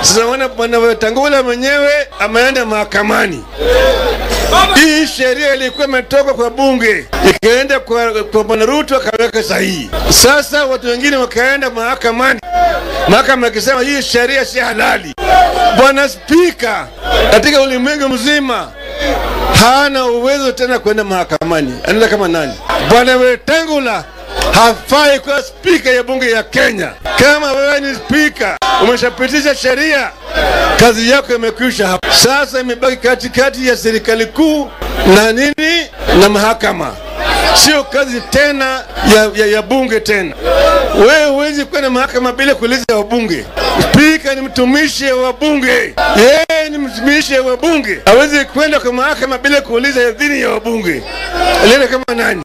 Sasa wana bwana Wetangula mwenyewe ameenda mahakamani. Hii sheria ilikuwa imetoka kwa bunge ikaenda kwa, kwa bwana Ruto akaweka sahihi. Sasa watu wengine wakaenda mahakamani, mahakama akisema hii sheria si halali. Bwana Spika katika ulimwengu mzima hana uwezo tena kwenda mahakamani, anaenda kama nani? Bwana Wetangula hafai kuwa spika ya bunge ya Kenya. Kama wewe ni spika, umeshapitisha sheria, kazi yako imekwisha hapa. Sasa imebaki katikati ya serikali kuu na nini na mahakama, sio kazi tena ya, ya, ya bunge tena. Wewe huwezi kwenda mahakama bila kuuliza wabunge. Spika ni mtumishi wa bunge, yeye ni mtumishi wa bunge, hawezi kwenda kwa mahakama bila kuuliza idhini ya wabunge. Alienda kama nani?